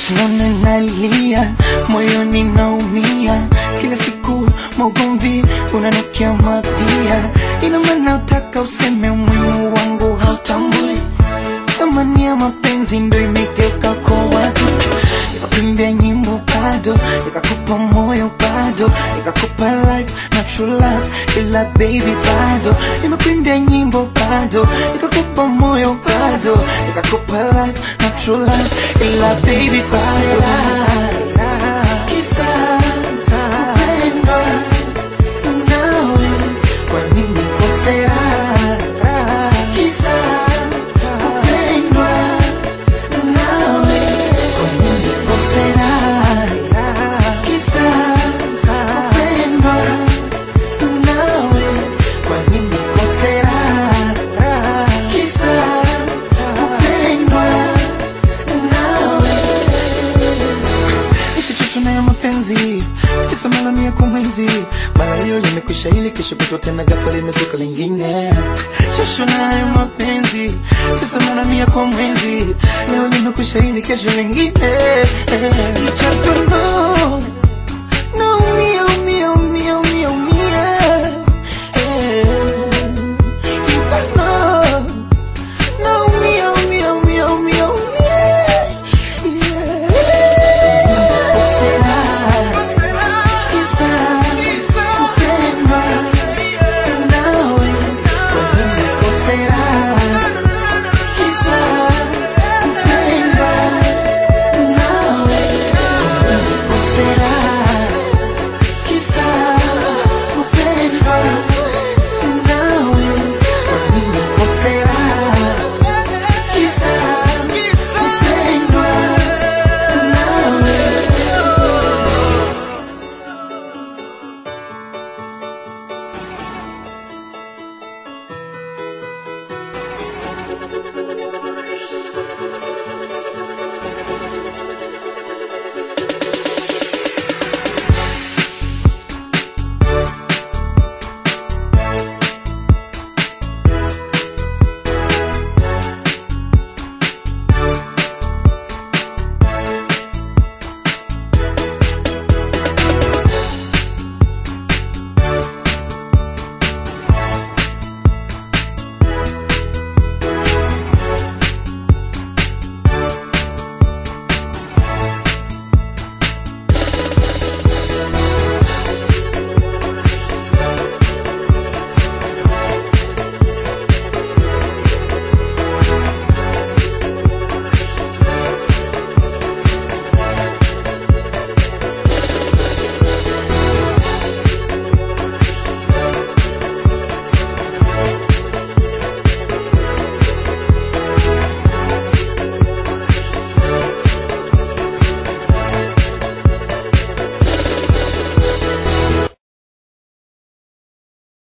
Sinone nalia, moyoni naumia, kila siku mogomvi unanukia mapia. Ina maana utaka useme umuhimu wangu hautambui, thamani ya mapenzi ndo imegeuka kwa watu. Nikakuimbia nyimbo bado, nikakupa moyo bado, nikakupa life na true love, ila baby bado. Nimekuimbia nyimbo bado, nikakupa moyo bado, nikakupa life na true love, ila baby bado. Kisa kupendwa nawe, kwa nini kosea? Kisa kupendwa nawe, kwa nini kosea? Kisa kupendwa nawe, kwa nini kosea? Kisa kupendwa nawe Nishachoshwa na ya mapenzi kisa mara mia kwa mwezi, mara leo limekwisha ili kesho kutwa tena ghafla limezuka lingine. Choshwa na ya mapenzi kisa mara mia kwa mwezi, leo limekwisha ili kesho lingine. You just don't know